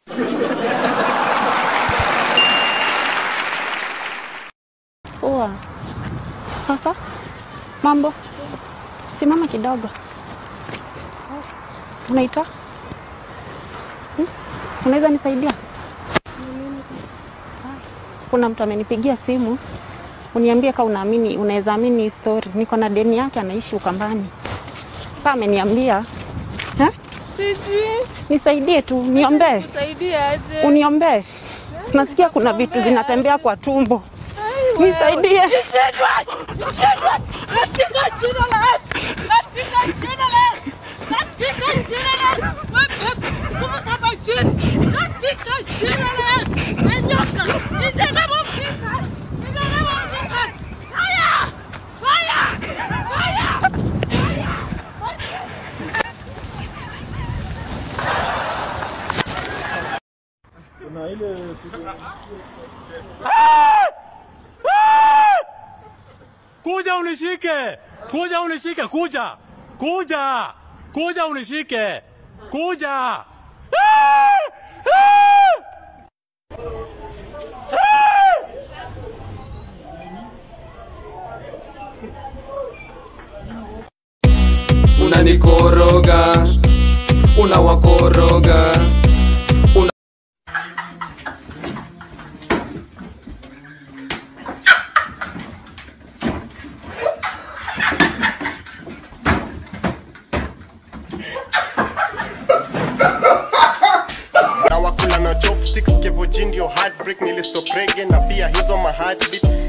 Poa. Sasa mambo, simama kidogo. Unaitwa hmm? Unaweza nisaidia? Kuna mtu amenipigia simu uniambie kama unaamini, unaweza amini hii story. Niko na deni yake, anaishi Ukambani. Sasa ameniambia eh? Sijui Nisaidie tu, niombee, nisaidie aje. uniombee. Nasikia kuna vitu zinatembea kwa tumbo. Nisaidie. Nishindwe, nishindwe katika jina la Yesu, katika jina la Yesu, katika jina la Yesu. Wewe nguvu za majini, katika jina la Yesu. Enyoka, in the name of Jesus, in the name of Jesus. Fire, fire, fire. Kuja unishike, kuja unishike, kuja, kuja, kuja unishike, kuja. Ah! Ah! unanikoroga unawakoroga una... na wakula na chopsticks kevoji ndio heartbreak nilistop reggae na pia hizo ma heartbeat